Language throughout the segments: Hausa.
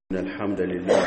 إن الحمد لله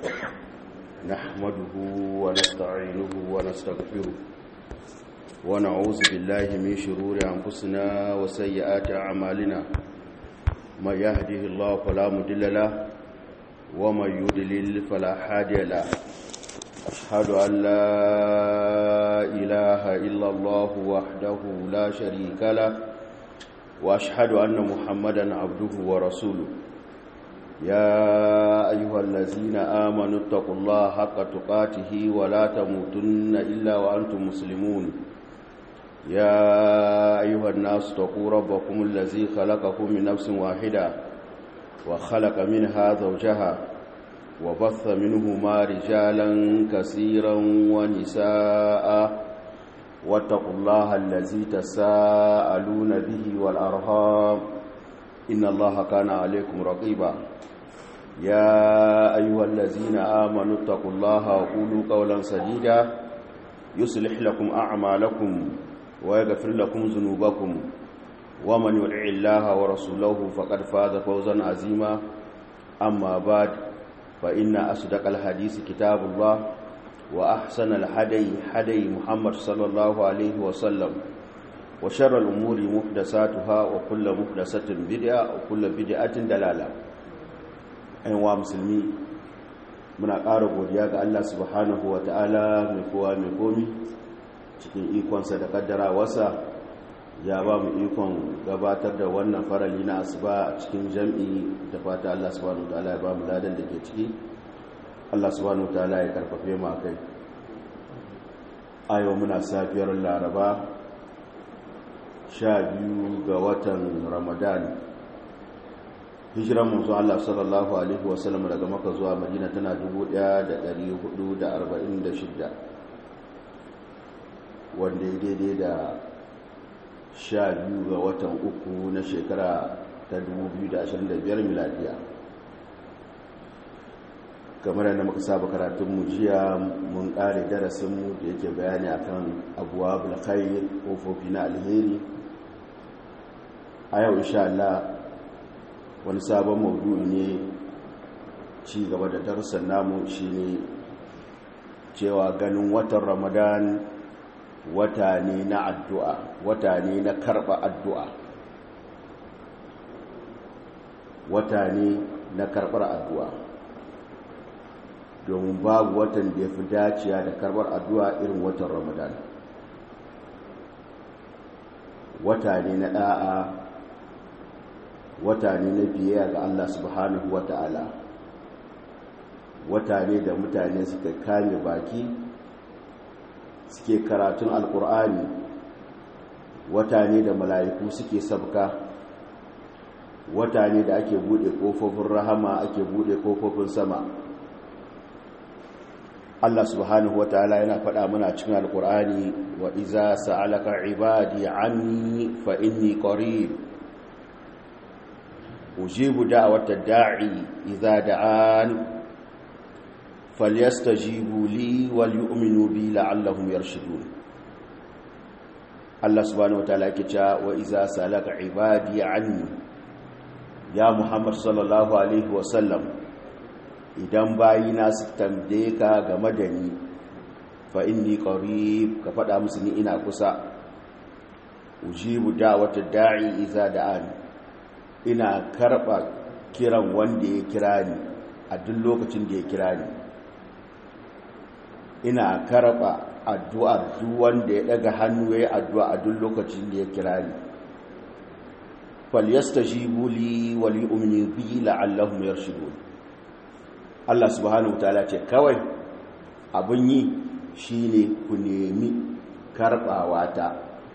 نحمده ونستعينه ونستغفره ونعوذ بالله من شرور أنفسنا وسيئات أعمالنا من يهده الله فلا مضل له ومن يضلل فلا هادي له أشهد أن لا إله إلا الله وحده لا شريك له وأشهد أن محمدا عبده ورسوله يا أيها الذين آمنوا اتقوا الله حق تقاته ولا تموتن إلا وأنتم مسلمون يا أيها الناس اتقوا ربكم الذي خلقكم من نفس واحدة وخلق منها زوجها وبث منهما رجالا كثيرا ونساء واتقوا الله الذي تساءلون به والأرهام إن الله كان عليكم رقيبا يا أيها الذين آمنوا اتقوا الله وقولوا قولا سديدا يصلح لكم أعمالكم ويغفر لكم ذنوبكم ومن يطع الله ورسوله فقد فاز فوزا عظيما أما بعد فإن أصدق الحديث كتاب الله وأحسن الهدي هدي محمد صلى الله عليه وسلم وشر الأمور محدثاتها وكل محدثة بدعة وكل بدعة دلالة أيها مسلمين muna ƙara godiya ga Allah subhanahu wa ta'ala mai kowa mai komi cikin ikonsa da ƙaddara wasa ya ba mu ikon gabatar da wannan farali na asuba a cikin jam'i da fata Allah subhanahu wa ta'ala ya ba mu ladan da ke ciki Allah subhanahu wa ta'ala ya karfafe mu kai ayo muna safiyar laraba sha biyu ga watan ramadan hijiran manzo Allah sallallahu alaihi wasallam daga maka zuwa madina tana 1446 wanda ya daidai da sha biyu ga watan uku na shekara ta 2025 miladiya kamar yadda muka saba karatun jiya mun kare darasinmu da yake bayani akan abuwa bulkhair kofofi na alheri a yau insha Allah wani sabon maudu'i ne ci gaba da darussan namu shine cewa ganin watan ramadan wata ne na addu'a wata ne na karɓa addu'a wata ne na karɓar addu'a domin babu watan da ya fi daciya da karɓar addu'a irin watan ramadan wata ne na ɗa'a wata ne na biyayya ga Allah subhanahu wa ta'ala wata ne da mutane suka kame baki suke karatun alkur'ani wata ne da mala'iku suke sabka wata ne da ake bude kofofin rahama ake bude kofofin sama Allah subhanahu wa ta'ala yana faɗa muna cikin alkur'ani wa iza sa'alaka ibadi anni fa inni qarib أجيب دعوة الداعي إذا دعان فليستجيبوا لي وليؤمنوا بي لعلهم يرشدون الله سبحانه وتعالى كتا وإذا سألك عبادي عني يا محمد صلى الله عليه وسلم idan bayina su tambaye ka game da ni fa inni qarib ka faɗa musu ni ina kusa ujibu da'wata da'i idza da'ani ina karɓa kiran wanda ya kira ni a duk lokacin da ya kira ni ina karɓa addu'ar duk wanda ya ɗaga hannu ya yi addu'a a duk lokacin da ya kira ni falyasta shi buli wali umini biyi la'allahun yarshidu Allah subhanahu wa ta'ala ce kawai abin yi shi ne ku nemi karɓawa ta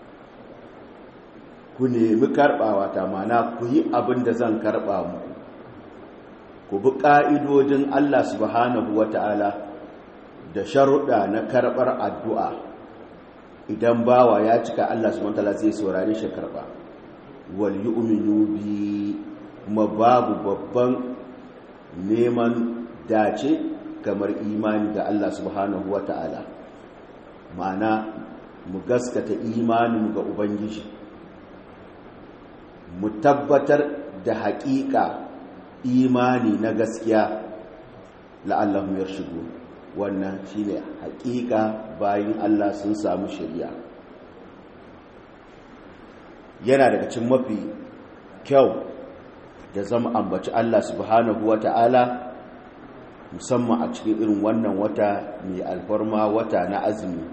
ku nemi karɓawa ta mana ku yi abin da zan karɓa muku ku bi ƙa'idodin Allah subhanahu wa ta'ala da sharuɗa na karɓar addu'a idan bawa ya cika Allah subhanahu wa ta'ala zai saurari shi karɓa wal yi uminu bi kuma babu babban neman dace kamar imani ga Allah subhanahu wa ta'ala ma'ana mu gaskata imanin ga Ubangiji mu tabbatar da haƙiƙa imani na gaskiya la'allahum yarshudun wannan shine haƙiƙa bayin Allah sun samu shari'a yana daga cikin mafi kyau da zama ambaci Allah subhanahu wata'ala musamman a cikin irin wannan wata mai alfarma wata na azumi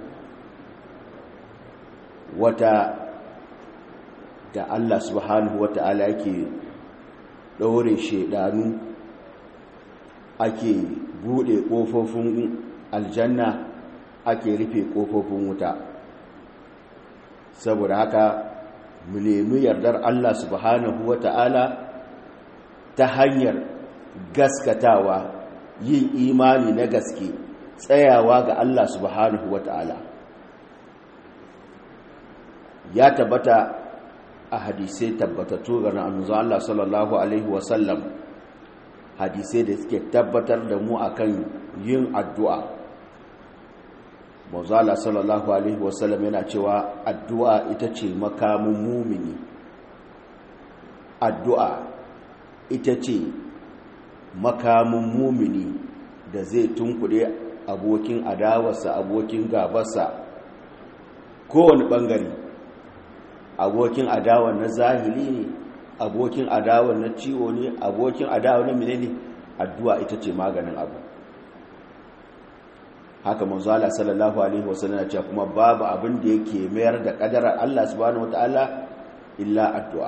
wata da Allah subhanahu wata'ala yake ɗaure shedanu ake buɗe ƙofofin aljanna ake rufe ƙofofin wuta saboda haka mu nemi yardar Allah subhanahu wata'ala ta hanyar gaskatawa yin imani na gaske tsayawa ga Allah subhanahu wata'ala ya tabbata a hadisai tabbatattu ga annabi Allah sallallahu alaihi wasallam hadisai da suke tabbatar da mu akan yin addu'a Mauzala sallallahu alaihi wasallam yana cewa addu'a ita ce makamin mumini addu'a ita ce makamin mumini da zai tunkuɗe abokin adawarsa abokin gabarsa kowane ɓangare abokin adawar na zahiri ne abokin adawar na ciwo ne abokin adawar na menene addu'a ita ce maganin abu haka manzala sallallahu alaihi wasallam ce kuma babu abin da yake mayar da kadarar Allah subhanahu wataala illa addu'a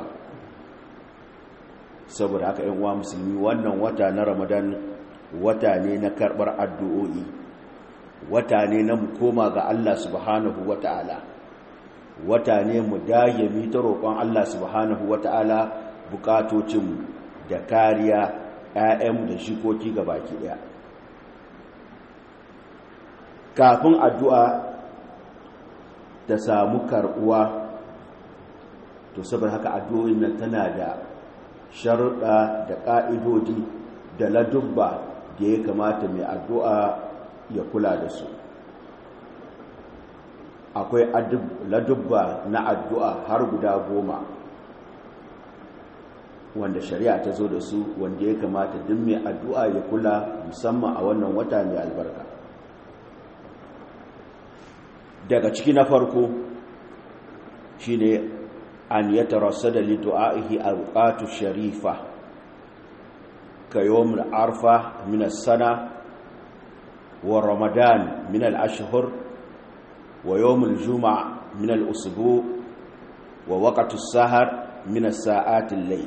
saboda haka ƴan uwa musulmi wannan wata na Ramadan wata ne na karbar addu'o'i wata ne na mu koma ga Allah subhanahu wataala wata ne mu dage mi ta roƙon Allah subhanahu wata'ala bukatocin da kariya ƴaƴan da shikoki ga baki ɗaya kafin addu'a ta samu karɓuwa to saboda haka addu'o'in nan tana da sharuɗa da ƙa'idodi da ladubba da ya kamata mai addu'a ya kula da su akwai ladubba na addu'a har guda goma wanda shari'a ta zo da su wanda ya kamata duk mai addu'a ya kula musamman a wannan wata mai albarka daga ciki na farko shine an ya tarasa da lidu'a'ihi a bukatu sharifa ka yawon arfa min sana wa ramadan min al-ashhur ويوم الجمعة من الأسبوع ووقت السهر من الساعات الليل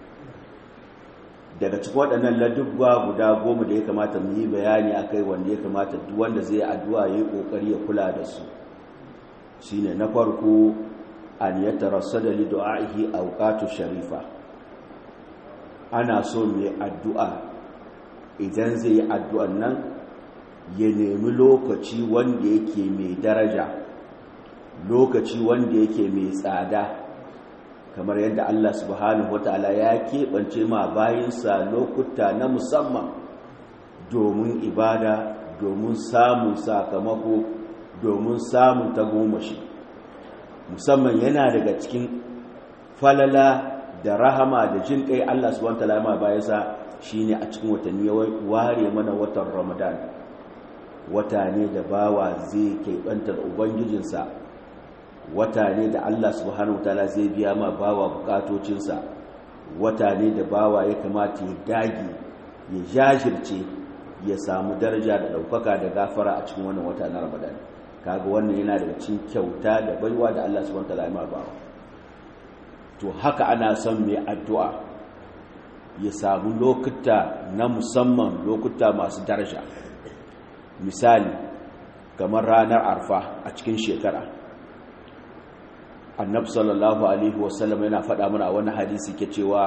daga cikin waɗannan ladubba guda goma da ya kamata mu yi bayani a kai wanda ya kamata duk wanda zai addu'a ya yi ƙoƙari ya kula da su shi ne na farko an ya tarasa da lidu'a'ihi a wuƙatu sharifa ana so mai addu'a idan zai yi addu'an nan ya nemi lokaci wanda yake mai daraja lokaci wanda yake mai tsada kamar yadda Allah subhanahu wataala ya keɓance ma bayinsa lokuta na musamman domin ibada domin samun sakamako domin samun tagomashi musamman yana daga cikin falala da rahama da jin kai Allah subhanahu wataala ma bayinsa shine a cikin watanni ware mana watan Ramadan wata ne da bawa zai keɓanta da ubangijinsa wata ne da allah subhanahu wataala zai biya ma bawa bukatocinsa wata ne da bawa ya kamata ya dage ya jajirce ya samu daraja da ɗaukaka da gafara a cikin wannan wata na ramadan kaga wannan yana daga cikin kyauta da baiwa da allah subhanahu wataala ya ma bawa to haka ana son mai addu'a ya samu lokuta na musamman lokuta masu daraja misali kamar ranar arfa a cikin shekara annabi sallallahu alaihi wasallam yana faɗa mana wani hadisi ke cewa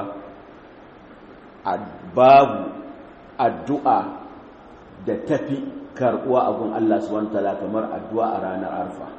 babu addu'a da tafi karɓuwa abun Allah subhanahu wataala kamar addu'a a ranar arfa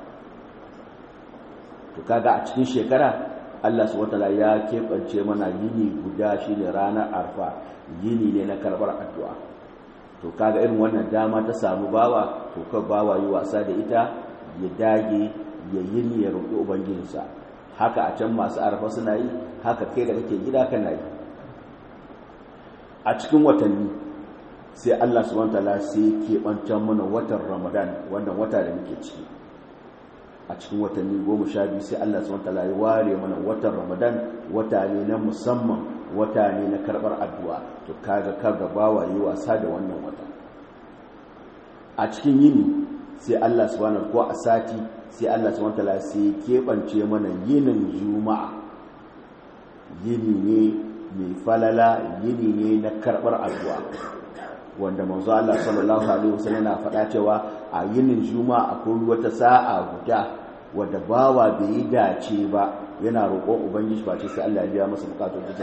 to kaga a cikin shekara Allah subhanahu wataala ya keɓance mana yini guda shine ranar arfa yini ne na karɓar addu'a to kaga irin wannan dama ta samu bawa to ka bawa yi wasa da ita ya dage ya yi ni ya roƙi ubangijinsa haka a can masu arfa suna yi haka kai da kake gida kana yi a cikin watanni sai Allah subhanahu wataala sai ke bancan mana watan Ramadan wannan wata da muke ciki a cikin watanni goma sha biyu sai Allah subhanahu wataala ya ware mana watan Ramadan wata ne na musamman wata ne na karbar addu'a to kaga kaga bawa yi wasa da wannan wata a cikin yini sai Allah subhanahu ko a sati sai Allah subhanahu wataala sai keɓance mana yinin juma'a yini ne mai falala yini ne na karɓar addu'a wanda manzo Allah sallallahu alaihi wasallam na faɗa cewa a yinin juma'a akwai wata sa'a guda wadda bawa bai yi dace ba yana roƙon ubangiji ba ce sai Allah ya biya masa bukatun da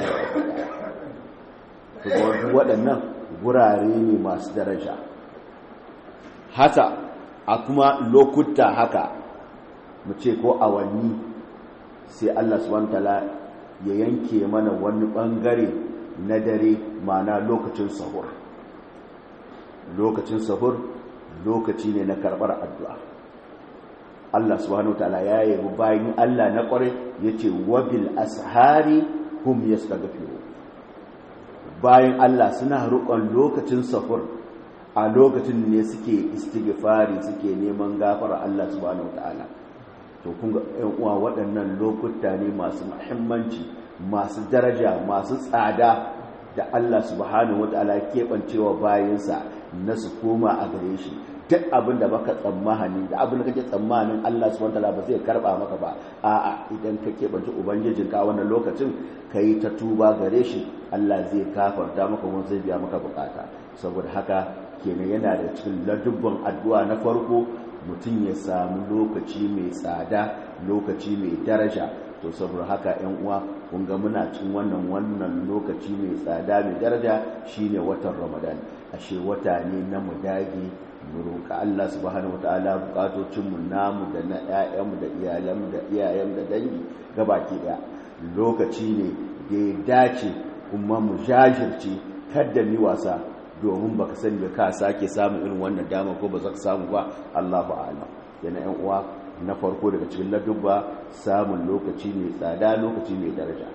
ta waɗannan gurare ne masu daraja haka a kuma lokuta haka mu ce ko awanni sai Allah subhanahu wataala ya yanke mana wani bangare na dare mana lokacin sahur lokacin sahur lokaci ne na karbar addu'a Allah subhanahu wataala ya yi bayan Allah na kware yace wabil ashari hum yastaghfiru bayan Allah suna rukon lokacin sahur a lokacin ne suke istighfari suke neman gafara Allah subhanahu wataala to kun ga ƴan uwa waɗannan lokuta ne masu muhimmanci masu daraja masu tsada da Allah subhanahu wataala keɓancewa bayansa na su koma a gare shi duk abin da baka tsammani da abin da kake tsammanin Allah subhanahu wataala ba zai karba maka ba a'a idan ka keɓance ubangijin ka wannan lokacin kai ta tuba gare shi Allah zai kafarta maka kuma zai biya maka bukata saboda haka kenan yana da cikin ladubban addu'a na farko mutum ya samu lokaci mai tsada lokaci mai daraja to saboda haka yan uwa kun ga muna cikin wannan wannan lokaci mai tsada mai daraja shine watan Ramadan ashe wata ne na mu dage mu roƙa Allah subhanahu wataala bukatocin mu namu da na ƴaƴan mu da iyalan mu da iyayen da dangi gabaki daya lokaci ne da ya dace kuma mu jajirce kada mi wasa domin baka sani ba ka sake samun irin wannan dama ko ba za ka samu ba Allahu a'lam yana yan uwa na farko daga cikin ladubba samun lokaci mai tsada lokaci mai daraja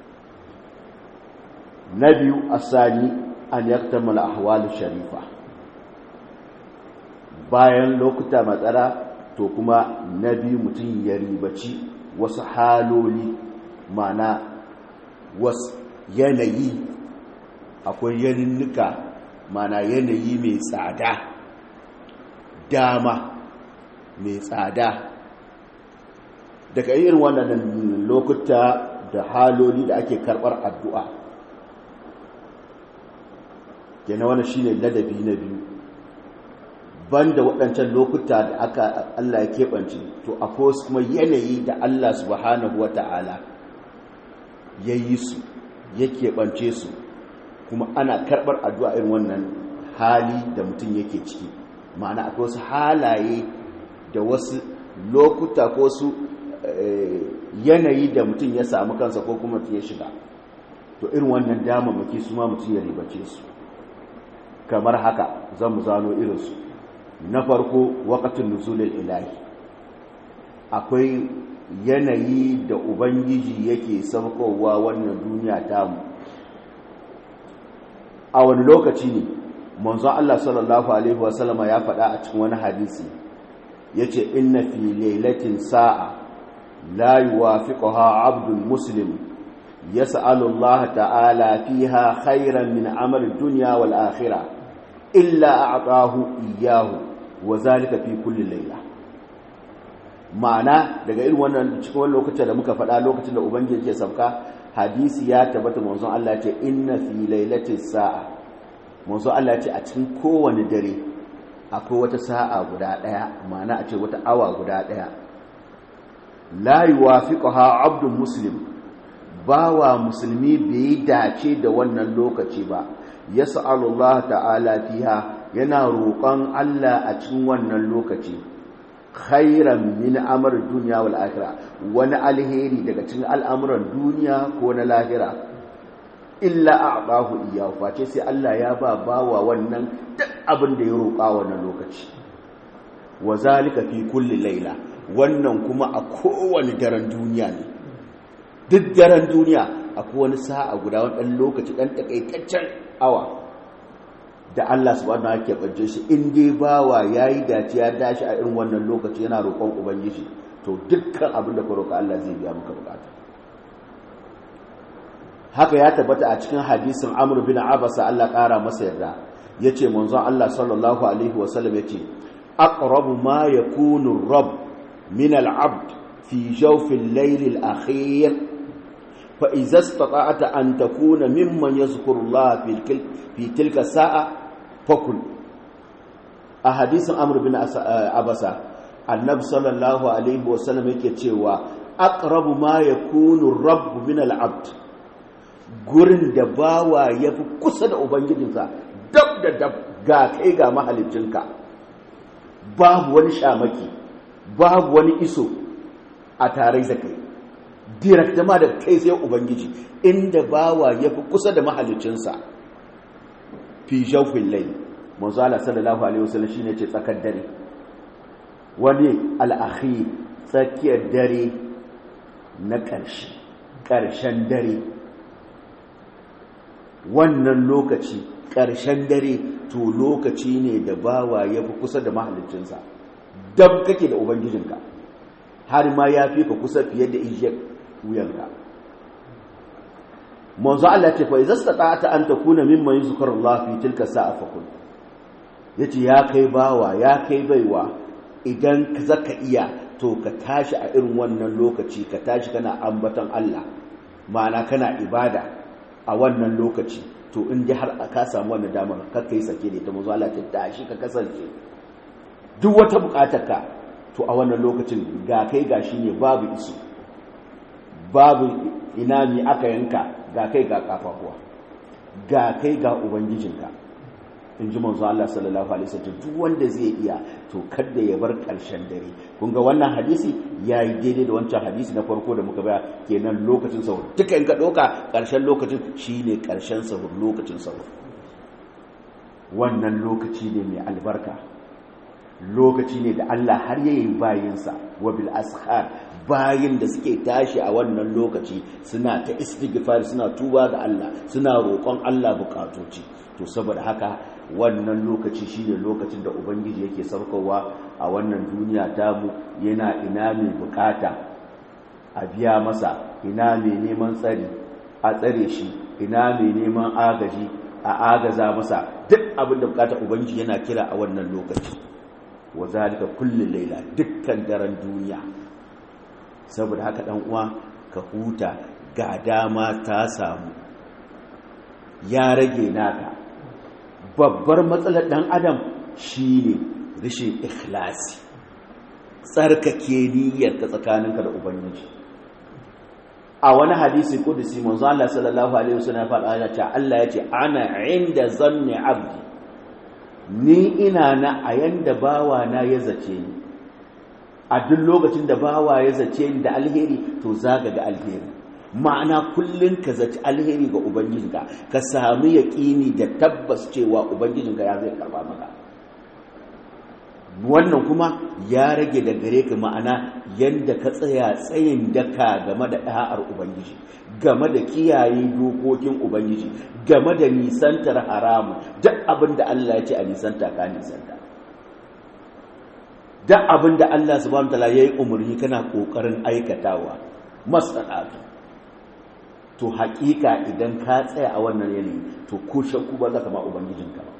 na biyu asani an yaktamala ahwalu sharifa bayan lokuta matsara to kuma na biyu mutum ya ribaci wasu haloli mana wasu yanayi akwai yaninnika mana yanayi mai tsada dama mai tsada daga irin wannan lokuta da haloli da ake karbar addu'a yana wani shine ladabi na biyu banda waɗancan lokuta da aka Allah ya keɓance to akwai wasu kuma yanayi da Allah subhanahu wa ta'ala ya yi su ya keɓance su kuma ana karɓar addu'a irin wannan hali da mutum yake ciki ma'ana akwai wasu halaye da wasu lokuta ko su yanayi da mutum ya samu kansa ko kuma ya shiga to irin wannan damammaki su ma mutum ya ribace su kamar haka zan mu zano irinsu na farko wakatun nuzulul ilahi akwai yanayi da ubangiji yake saukowa wannan duniya tamu a wani lokaci ne manzon Allah sallallahu alaihi wasallama ya faɗa a cikin wani hadisi yace inna fi lailatin sa'a la yuwafiquha 'abdun muslim yas'alu Allah ta'ala fiha khairan min amali dunya wal akhirah illa a'tahu iyyahu wa zalika fi kulli layla ma'ana daga irin wannan cikin wannan lokacin da muka faɗa lokacin da ubangiji ke sauka hadisi ya tabbata manzon Allah ya ce inna fi lailatis sa'a manzon Allah ya ce a cikin kowane dare akwai wata sa'a guda daya ma'ana a ce wata awa guda daya la yuwafiquha abdun muslim bawa musulmi bai dace da wannan lokaci ba yas'alu Allah ta'ala fiha yana roƙon Allah a cikin wannan lokaci khairan min amr dunya wal akhirah wani alheri daga cikin al'amuran duniya ko na lahira illa a'tahu iyyahu face sai Allah ya ba bawa wannan duk abin da ya roƙa wannan lokaci wa zalika fi kulli layla wannan kuma a kowane daren duniya ne duk daren duniya akwai wani sa'a guda wani ɗan lokaci ɗan takaitaccen awa da Allah subhanahu wa ta'ala ke shi in dai bawa yayi dace ya dashi a irin wannan lokaci yana roƙon ubangiji to dukkan abin da ka roƙa Allah zai biya maka bukata haka ya tabbata a cikin hadisin Amr bin Abasa Allah ƙara masa yarda yace manzon Allah sallallahu alaihi wasallam yace aqrabu ma yakunu ar-rabb min al-'abd fi jawf al-layl al-akhir fa idza istata'ta an takuna mimman yadhkuru Allah fi tilka sa'a fakul a hadisin Amr bin Abasa annabi sallallahu alaihi wasallam yake cewa aqrabu ma yakunu ar-rabb min al-'abd gurin da bawa yafi kusa da ubangijinsa dab da dab ga kai ga mahalicinka babu wani shamaki babu wani iso a tare da kai direct ma da kai sai ubangiji inda bawa yafi kusa da mahalicinsa fi jawfin layl manzo Allah sallallahu alaihi wasallam shine ce tsakar dare wani al'akhi tsakiyar dare na ƙarshe ƙarshen dare wannan lokaci ƙarshen dare to lokaci ne da bawa ya fi kusa da mahalicinsa dab kake da ubangijinka har ma ya fi ka kusa fiye da ijiyar wuyanka manzo Allah ce fa izasta ta an takuna mimman yuzkarullah fi tilka sa'a fakun yace ya kai bawa ya kai baiwa idan zaka iya to ka tashi a irin wannan lokaci ka tashi kana ambaton Allah ma'ana kana ibada a wannan lokaci to in ji har ka samu wannan damar ka kai sake da ta manzo Allah ta tashi ka kasance duk wata bukatarka to a wannan lokacin ga kai gashi ne babu iso babu ina mi aka yanka ga kai ga kafafuwa ga kai ga ubangijinka in ji manzo Allah sallallahu alaihi wasallam duk wanda zai iya to kada ya bar karshen dare kun ga wannan hadisi yayi daidai da wancan hadisi na farko da muka baya kenan lokacin sahur duka in ka doka karshen lokacin shine karshen sahur lokacin sahur wannan lokaci ne mai albarka lokaci ne da Allah har yayi bayinsa wa bil ashar bayin da suke tashi a wannan lokaci suna ta istighfar suna tuba ga Allah suna roƙon Allah bukatoci to saboda haka wannan lokaci shine lokacin da ubangiji yake saukowa a wannan duniya tamu yana ina mai bukata a biya masa ina mai neman tsari a tsare shi ina mai neman agaji a agaza masa duk abin da bukata ubangiji yana kira a wannan lokaci wa zalika kullun laila dukkan daren duniya saboda haka dan uwa ka huta ga dama ta samu ya rage naka babbar matsalar ɗan adam shine rashin ikhlasi tsarkake niyyarka tsakaninka da ubangiji a wani hadisi kudusi manzo Allah sallallahu alaihi wasallam faɗa ya ce Allah ya ce ana inda zanni abdi ni ina na a yanda bawa na ya zace ni a duk lokacin da bawa ya zace ni da alheri to zaga ga alheri ma'ana kullum ka zaci alheri ga ubangijinka ka sami yaƙini da tabbas cewa ubangijinka ya zai karba maka wannan kuma ya rage da gare ka ma'ana yadda ka tsaya tsayin daka game da ɗa'ar ubangiji game da kiyaye dokokin ubangiji game da nisantar haramu duk abin da allah ya ce a nisanta ka nisanta duk abin da allah subhanahu wa ta'ala ya yi umarni kana ƙoƙarin aikatawa masana'atu to hakika idan ka tsaya a wannan yanayi to ko shakku ba za ka ma ubangijinka ba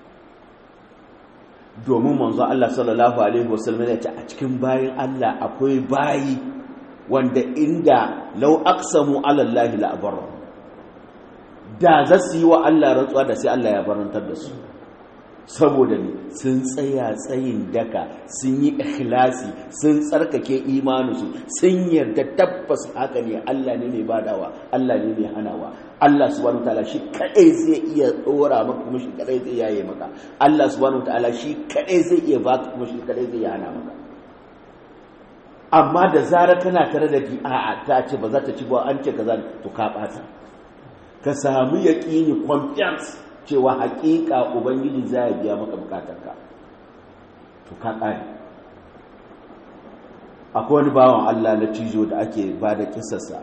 domin manzo Allah sallallahu alaihi wasallam ya ce a cikin bayin Allah akwai bayi wanda inda law aqsamu ala Allah la abarra da za su yi wa Allah rantsuwa da sai Allah ya barantar da su saboda ne sun tsaya tsayin daka sun yi ikhlasi sun tsarkake imaninsu sun yarda tabbas haka ne Allah ne mai badawa Allah ne mai hanawa Allah subhanahu wataala shi kadai zai iya dora maka kuma shi kadai zai yaye maka Allah subhanahu wataala shi kadai zai iya baka kuma shi kadai zai hana maka amma da zarar kana tare da a'a ta ce ba za ta ci ba an ce kaza to ka bata ka samu yaqini confiance cewa hakika ubangiji za ya biya maka bukatarka to ka ƙari akwai wani bawan allah na cizo da ake ba da kisarsa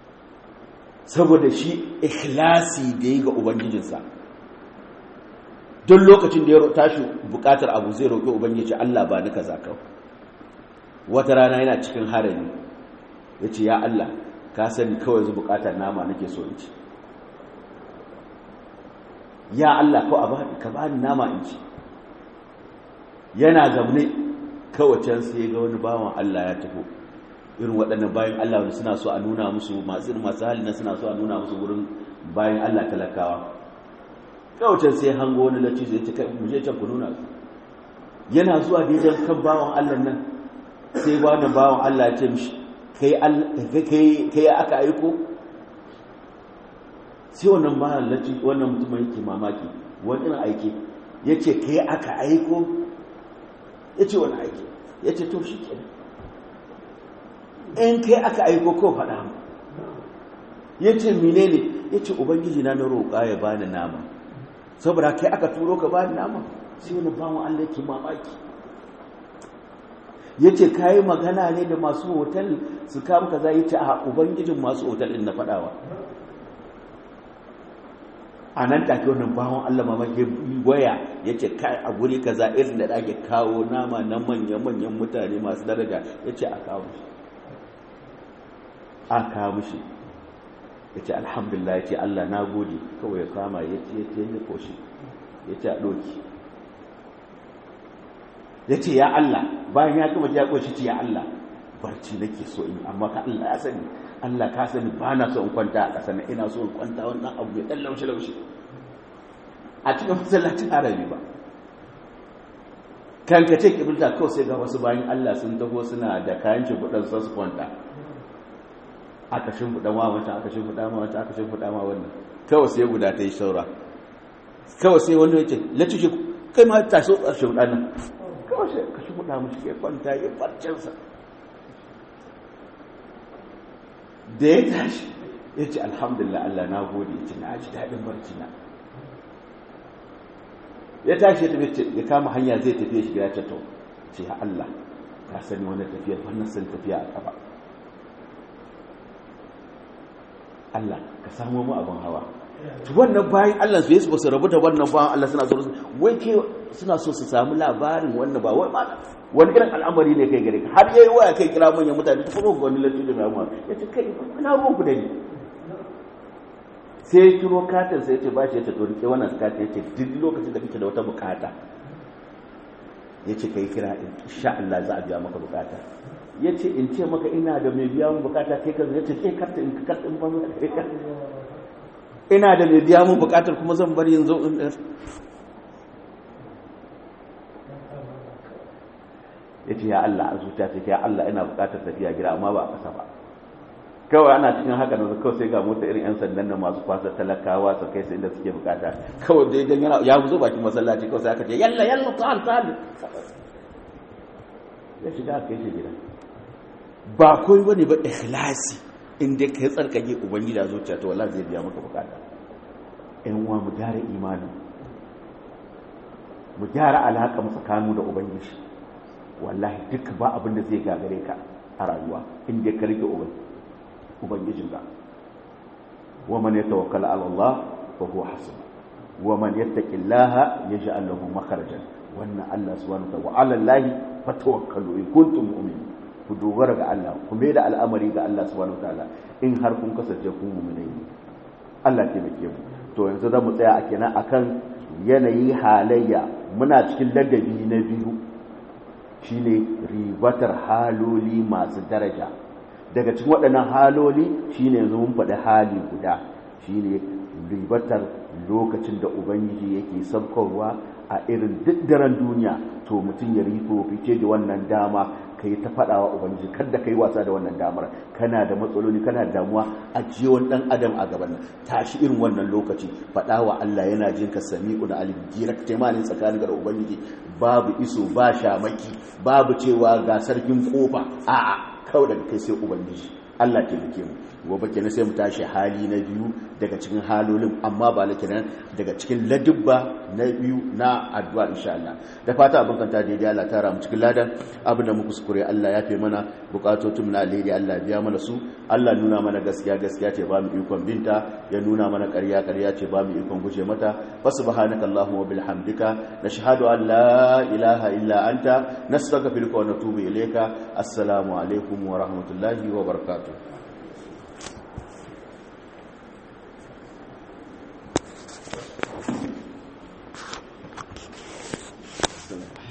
saboda shi ikhlasi da yi ga ubangijinsa don lokacin da ya tashi bukatar abu zai roƙi ubangiji Allah ba ni kaza kawai wata rana yana cikin harami ya ce ya Allah ka sani kawai zu bukatar nama nake so in ci ya Allah ko ka ba ni nama in ci yana zaune kawai can sai ga wani bawan Allah ya tafi irin waɗannan bayan Allah wani suna so a nuna musu masu irin masu halin suna so a nuna musu wurin bayan Allah talakawa kawai can sai hango wani lacci zai ce mu je can ku nuna su yana zuwa daidai kan bawan Allah nan sai wani bawan Allah ya ce mishi kai aka aiko sai wannan bawan lacci wannan mutum yake mamaki wani irin aiki ya ce kai aka aiko ya ce wani aiki ya ce to shi kenan in kai aka aiko ko faɗa mu ya ce mine ne ya ce ubangiji na na roƙa ya bani nama saboda kai aka turo ka bani nama sai wani bawan allah ke mamaki ya ce ka yi magana ne da masu hotel su kama ka za yi ce a ubangijin masu hotel ɗin na faɗawa a nan take wannan bawon Allah mamaki waya ya ce kai a guri kaza irin da ake kawo nama na manya-manyan mutane masu daraja ya ce a kawo shi a kawo shi ya ce alhamdulillah ya ce Allah na gode kawai ya kama ya ce ya ce ya koshi ya ce a ɗoki ya ce ya Allah bayan ya gama ya koshi ce ya Allah barci nake so in amma ka Allah ya sani Allah ka sani ba na so in kwanta a ƙasa na ina so in kwanta wannan abu ya ɗan laushe-laushe a cikin masallacin arabi ba kan ka ce kibirta kawai sai ga wasu bayan Allah sun taho suna da kayan shimfiɗan su su kwanta aka shimfiɗa ma wancan aka shimfiɗa ma wancan aka shimfiɗa ma wannan kawai sai guda ta yi saura kawai sai wanda ya ce lacci kai ma ta so a shimfiɗa nan kawai sai ka shimfiɗa mu shi ya kwanta ya farcinsa da ya tashi ya ce alhamdulillah Allah na gode ya ce na ji daɗin barci na ya tashi ya tafi ya kama hanya zai tafiya shiga ya ce to ce ya Allah ka sani wannan tafiya wannan san tafiya a kafa Allah ka samu mu abin hawa to wannan bayan Allah su yesu ba su rabu da wannan bayan Allah suna so wai ke suna so su samu labarin wannan ba wai ma wani irin al'amari ne kai gare ka har yayi waya kai kira manyan mutane ta kuma wani lati da mai ya ce kai ina ruwan ku da ni sai ya kiro katin sai ya ce ba shi ya ce to rike wannan katin ya ce duk lokacin da kake da wata bukata ya ce kai kira insha Allah za a biya maka bukata ya ce in ce maka ina da mai biya mun bukata kai ka ya ce kai karta in ka karta in ba ina da mai biya mun bukatar kuma zan bari yanzu in ya ce ya Allah a zuciya ce ya Allah ina bukatar tafiya gida amma ba a kasa ba kawai ana cikin haka na kawai sai ga mota irin 'yan sandan nan masu kwasa talakawa su kai su inda suke bukata kawai dai dan yana ya zo bakin masallaci kawai sai aka ce yalla yalla ta'al ta'al ya shiga aka yi shi gida ba koi bane ba ikhlasi inda kai tsarkake ubangiji a zuciya to wallahi zai biya maka bukata ƴan uwa mu gyara imani mu gyara alaka mu tsakaninmu da ubangiji wallahi duk ba abin da zai gagare ka a rayuwa inda ka rike ubangijin ka wa man yatawakkala ala Allah fa huwa hasbuh wa man yattaqillaha yaj'al lahu makharajan wannan Allah subhanahu wa ta'ala wa 'ala Allah fatawakkalu in kuntum mu'minin ku dogara ga Allah ku mai da al'amari ga Allah subhanahu wa ta'ala in har kun kasance ku mu'minai ne Allah ke bake mu to yanzu za mu tsaya a kenan akan yanayi halayya muna cikin ladabi na biyu shine ribatar haloli masu daraja daga cikin waɗannan haloli shine yanzu mun faɗi hali guda shine ribatar lokacin da ubangiji yake sabkarwa a irin duk daren duniya to mutum ya rifo fice da wannan dama kai ta faɗawa ubangiji kada kai wasa da wannan damar kana da matsaloli kana da damuwa a jiwon dan adam a gaban nan tashi irin wannan lokaci faɗawa Allah yana jin ka sami'un alim direct taimanin tsakanin da ubangiji babu iso ba shamaki babu cewa ga sarkin kofa a'a kawai daga kai sai ubangiji Allah taimake mu gobe kenan sai mu tashi hali na biyu daga cikin halolin amma ba la kenan daga cikin ladubba na biyu na addu'a insha Allah da fata abin kanta daidai Allah tara mu cikin ladan abin da muku kuskure Allah ya fi mana bukatotun na alheri Allah biya mana su Allah nuna mana gaskiya gaskiya ce ba mu ikon binta ya nuna mana ƙarya ƙarya ce ba mu ikon guje mata fa subhanaka allahumma wa bihamdika nashhadu an la ilaha illa anta nastaghfiruka wa natubu ilayka assalamu alaikum wa rahmatullahi wa barakatuh